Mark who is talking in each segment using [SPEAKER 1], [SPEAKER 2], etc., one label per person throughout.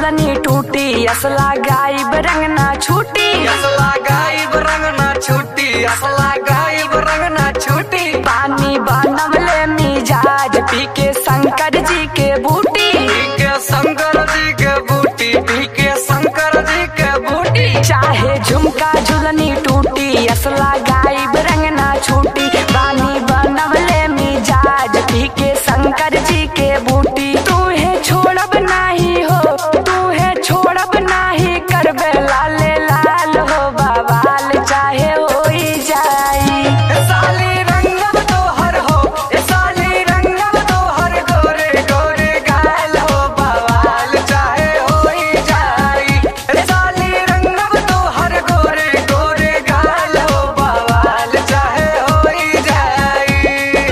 [SPEAKER 1] झुलनी टूटी असला गायब रंग ना छूटी
[SPEAKER 2] असला गायब रंग ना छूटी असला गायब रंग ना छूटी
[SPEAKER 1] पानी बनवले मिजाज पी के शंकर जी के बूटी
[SPEAKER 2] पी के शंकर जी के बूटी पी के शंकर जी के बूटी
[SPEAKER 1] चाहे झुमका झुलनी टूटी असला गायब रंग ना छूटी पानी बनवले मिजाज पी के शंकर जी के बूटी तू है छोड़ब नाही हो तू है छोड़ब नाही करबे लाले लाल हो बवाल चाहे होई जाई
[SPEAKER 2] ए साली रंगम तोहर हो ए साली रंगम तोहर गोरे गोरे गाल हो बवाल चाहे होई जाई ए साली रंगम तोहर गोरे गोरे गाल हो बवाल चाहे होई जाई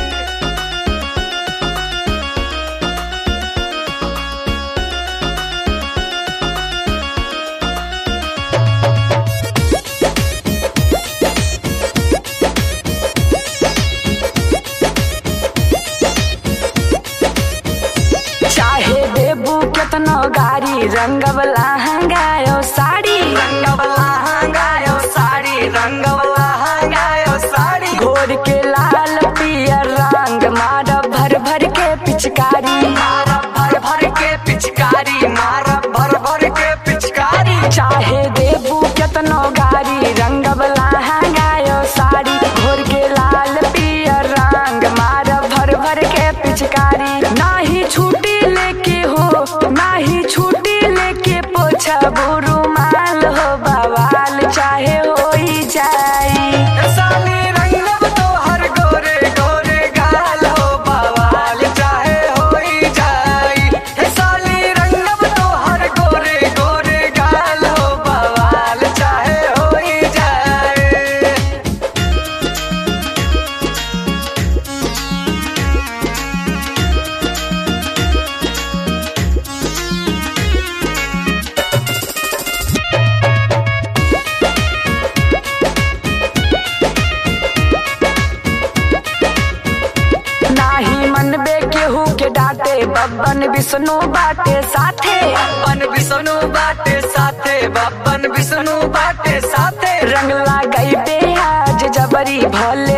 [SPEAKER 1] चाहे देबू केतनो गारी रंगवला हंगायो साड़ी
[SPEAKER 2] रंगवला हंगायो साड़ी रंगवला हंगायो साड़ी
[SPEAKER 1] घोर के लाल पियर रंग मार भर भर के पिचकारी
[SPEAKER 2] मारा भर भर के पिचकारी मारा भर भर के पिचकारी
[SPEAKER 1] चाहे देबू केतनो गारी रंगवला हंगायो साड़ी घोर के लाल पियर रंग मार भर भर के पिचकारी नाही छूटी लेके हो नाही छूटी लेके पोछा बुरुमाल हो बवाल चाहे होई जाई
[SPEAKER 2] ए साली रंगव तोहर गोरे गोरे गाल हो बवाल चाहे होई जाई ए साली रंगव तोहर गोरे गोरे गाल हो बवाल चाहे होई जाई
[SPEAKER 1] नाही मनबे केहू के डांटे बब्बन विष्णु बाटे साथे
[SPEAKER 2] बप्पन विष्णु बाटे साथे बप्पन विष्णु बाटे साथे
[SPEAKER 1] रंग लगाई आज जबरी भले